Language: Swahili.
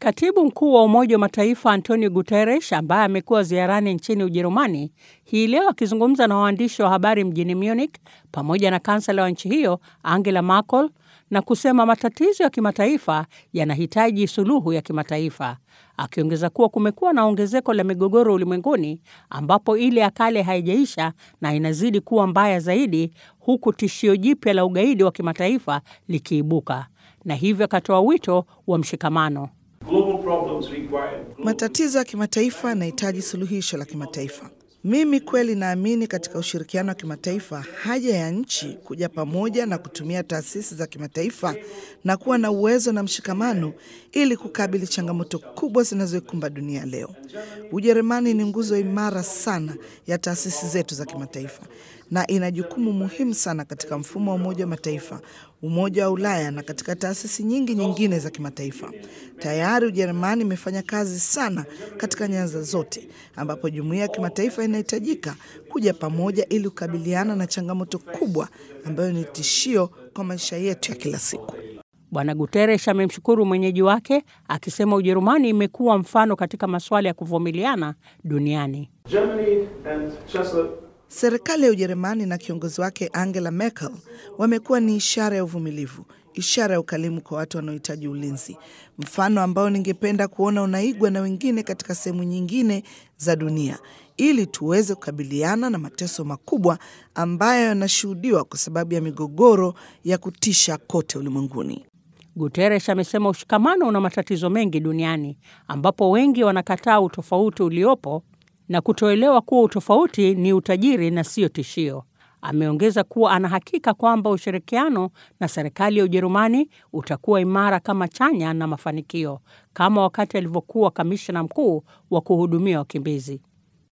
Katibu mkuu wa Umoja wa Mataifa Antonio Guterres, ambaye amekuwa ziarani nchini Ujerumani, hii leo akizungumza na waandishi wa habari mjini Munich pamoja na kansela wa nchi hiyo Angela Merkel, na kusema matatizo ya kimataifa yanahitaji suluhu ya kimataifa, akiongeza kuwa kumekuwa na ongezeko la migogoro ulimwenguni ambapo ile ya kale haijaisha na inazidi kuwa mbaya zaidi, huku tishio jipya la ugaidi wa kimataifa likiibuka, na hivyo akatoa wito wa mshikamano. Matatizo ya kimataifa yanahitaji suluhisho la kimataifa. Mimi kweli naamini katika ushirikiano wa kimataifa, haja ya nchi kuja pamoja na kutumia taasisi za kimataifa na kuwa na uwezo na mshikamano ili kukabili changamoto kubwa zinazoikumba dunia leo. Ujerumani ni nguzo imara sana ya taasisi zetu za kimataifa na ina jukumu muhimu sana katika mfumo wa Umoja wa Mataifa, Umoja wa Ulaya na katika taasisi nyingi nyingine za kimataifa. Tayari Ujerumani imefanya kazi sana katika nyanza zote, ambapo jumuiya ya kimataifa inahitajika kuja pamoja ili kukabiliana na changamoto kubwa ambayo ni tishio kwa maisha yetu ya kila siku. Bwana Guterres amemshukuru mwenyeji wake akisema Ujerumani imekuwa mfano katika masuala ya kuvumiliana duniani. Serikali ya Ujerumani na kiongozi wake Angela Merkel wamekuwa ni ishara ya uvumilivu, ishara ya ukarimu kwa watu wanaohitaji ulinzi, mfano ambao ningependa kuona unaigwa na wengine katika sehemu nyingine za dunia, ili tuweze kukabiliana na mateso makubwa ambayo yanashuhudiwa kwa sababu ya migogoro ya kutisha kote ulimwenguni. Guterres amesema ushikamano una matatizo mengi duniani ambapo wengi wanakataa utofauti uliopo na kutoelewa kuwa utofauti ni utajiri na sio tishio. Ameongeza kuwa ana hakika kwamba ushirikiano na serikali ya Ujerumani utakuwa imara kama chanya na mafanikio, kama wakati alivyokuwa kamishna mkuu wa kuhudumia wakimbizi.